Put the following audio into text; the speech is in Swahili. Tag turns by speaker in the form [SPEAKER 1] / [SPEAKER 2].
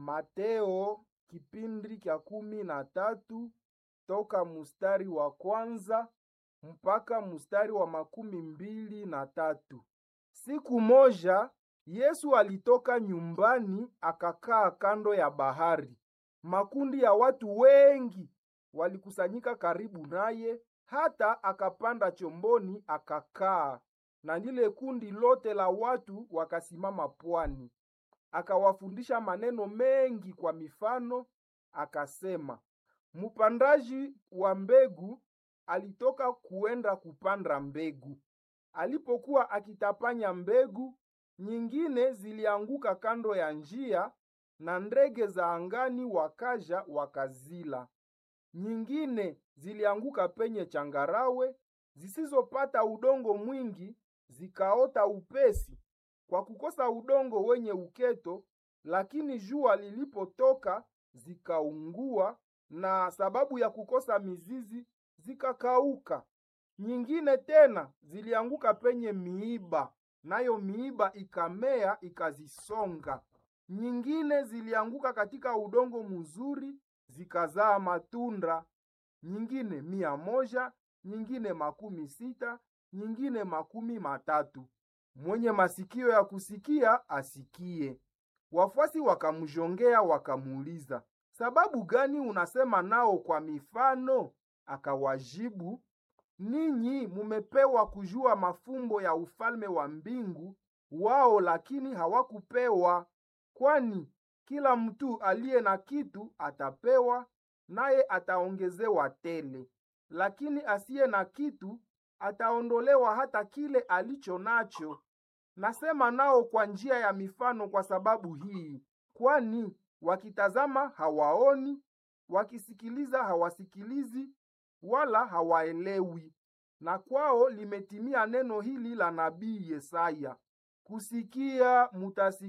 [SPEAKER 1] Mateo kipindi cha kumi na tatu toka mustari wa kwanza mpaka mustari wa makumi mbili na tatu. Siku moja Yesu alitoka nyumbani akakaa kando ya bahari. Makundi ya watu wengi walikusanyika karibu naye, hata akapanda chomboni akakaa, na lile kundi lote la watu wakasimama pwani. Akawafundisha maneno mengi kwa mifano, akasema, mpandaji wa mbegu alitoka kuenda kupanda mbegu. Alipokuwa akitapanya mbegu, nyingine zilianguka kando ya njia, na ndege za angani wakaja wakazila. Nyingine zilianguka penye changarawe, zisizopata udongo mwingi, zikaota upesi kwa kukosa udongo wenye uketo, lakini jua lilipotoka zikaungua, na sababu ya kukosa mizizi zikakauka. Nyingine tena zilianguka penye miiba, nayo miiba ikamea ikazisonga. Nyingine zilianguka katika udongo mzuri, zikazaa matunda, nyingine mia moja, nyingine makumi sita, nyingine makumi matatu. Mwenye masikio ya kusikia asikie. Wafuasi wakamjongea wakamuuliza, sababu gani unasema nao kwa mifano? Akawajibu, ninyi mumepewa kujua mafumbo ya ufalme wa mbingu, wao lakini hawakupewa. Kwani kila mtu aliye na kitu atapewa, naye ataongezewa tele, lakini asiye na kitu ataondolewa hata kile alicho nacho. Nasema nao kwa njia ya mifano kwa sababu hii, kwani wakitazama hawaoni, wakisikiliza hawasikilizi, wala hawaelewi. Na kwao limetimia neno hili la nabii Yesaya, kusikia mutasikia